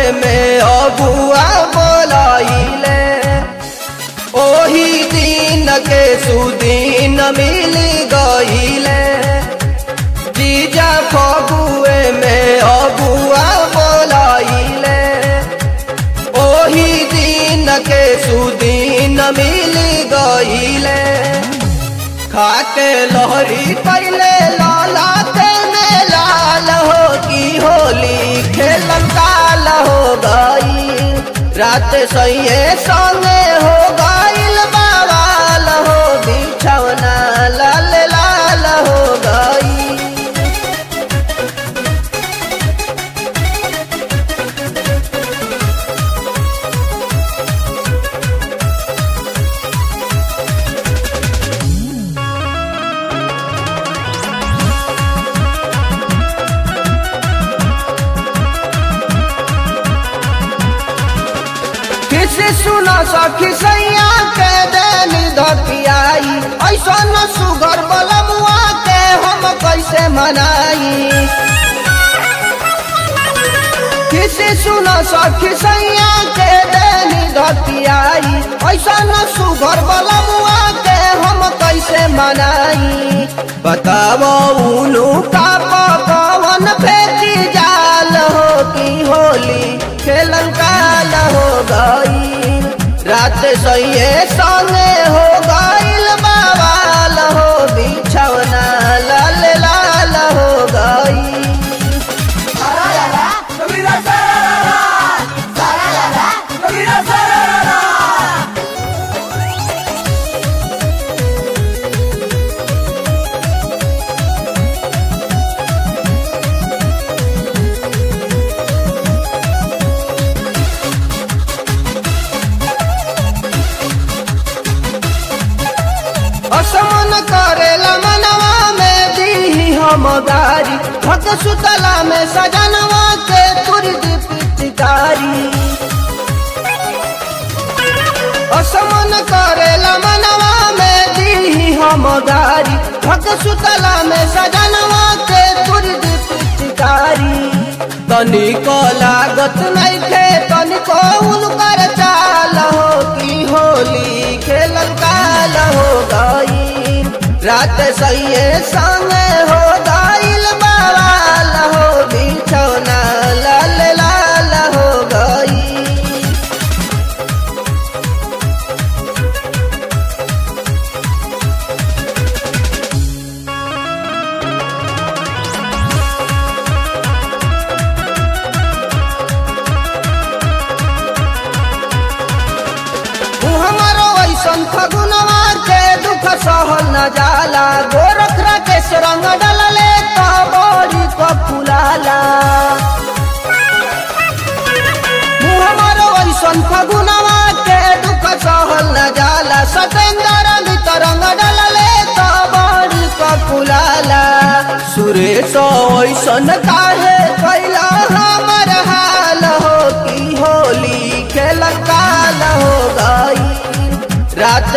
में अबुआ बोलाइले ओही दिन के सुदीन मिल गईले जीजा फगुए में अबुआ बोलाइले ओही दिन के सुदीन मिल गईले खाके लहरी पहले लाला ते में लाल हो की होली खेलन काल हो गई रात सैये संगे हो गईल बवाल हो बिछौना लाल लाल हो गई किसी सुना सखी सैया के देनी धकियाई ऐसा न सुगर बलमुआ के हम कैसे मनाई किसी सुना सखी सैया के देनी धकियाई ऐसा न सुगर बलमुआ के हम कैसे मनाई बताओ उनु का पकवन फेंकी जाल हो की होली खेलन काल हो गई रात सैये संगे हो गईल बवाल हो बिछौना लाल लाल हो गई असमन करेला मनवा में दी हम गारी भक सुतला में सजनवा के तुरद पिचकारी असमन करेला मनवा में दी हम गारी भक सुतला में सजनवा के तुरद पिचकारी तनिको लागत नहीं थे तनिको उनकर चाल हो की होली खेलल काल हो गई रात सैये संगे हो गईल बवाल हो बिछौना लाल लाल हो गई तू हमारो ऐसन फगुनवा के दुख सहल न जाला गोरख राकेश रंग डलले तो बोरी को फुलाला तू हमारो ऐसन फगुनवा के दुख सहल न जाला सतेंद्र मित रंग डलले तो बोरी को फुलाला सुरेश ऐसन का